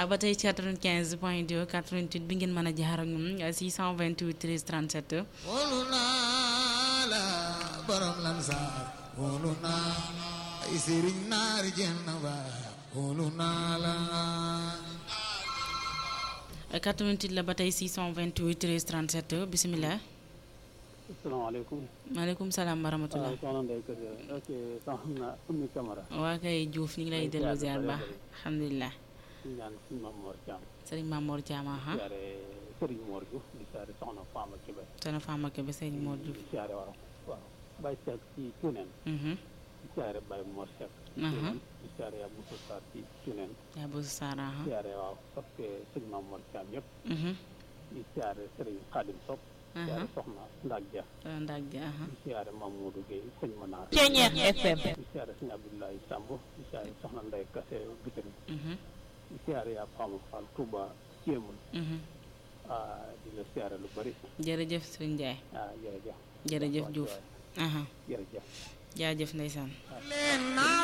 ba tey ci 95 point 2 88 bi ngeen mën a jaar ak ñun 628 13 37 wóolu naa la borom lan saar wóolu naa ay sëriñ naari jenn ba wóolu naa la 88 la ba tey 628 13 37 bisimilah. asalaamaaleykum. maaleykum salaam wa rahmatulah. waaw soxna Ndeye Kër ok soxna Oumy Camara. waa kay Diouf ñu ngi lay delloo ziar baax alhamdulilah. di ñaan suñu maam Mor Thiam. Serigne Mamour Thiam aha. siyaare Serigne Mor Diouf di siyaare soxna Fama Kébé. Soxna Fama Kébé Serigne Mor Diouf. di siyaare waaw waaw Baye Seck ci Tuneen. Mhm. di siyaare Baye Mor Seck. Aha. di siyaare Abou Sarr ci Tuneen. yaa bëgg Saar aha. di siyaare waaw parce que suñu maam Mor Thiam yëpp. Mhm. di siyaare Serigne Khadim Sock. di Aha. siyaare soxna Ndak Dia. Soxna Ndak gi aha. di siyaare Mamadou Gueye sëñ Manar. Ceeñeex FM. di siyaare sëñ Abdoulaye Samb di siyaare soxna Ndeye Kassé Bitène. Mhm. di siyaare yaa Fama Fall Touba Jéemul. Mhm. ah di la siyaare lu bari jërëjëf Serigne Ndiaye. ah jërëjëf jërëjëf Diouf. aha jërëjëf jaajëf ndeysaan. leen naa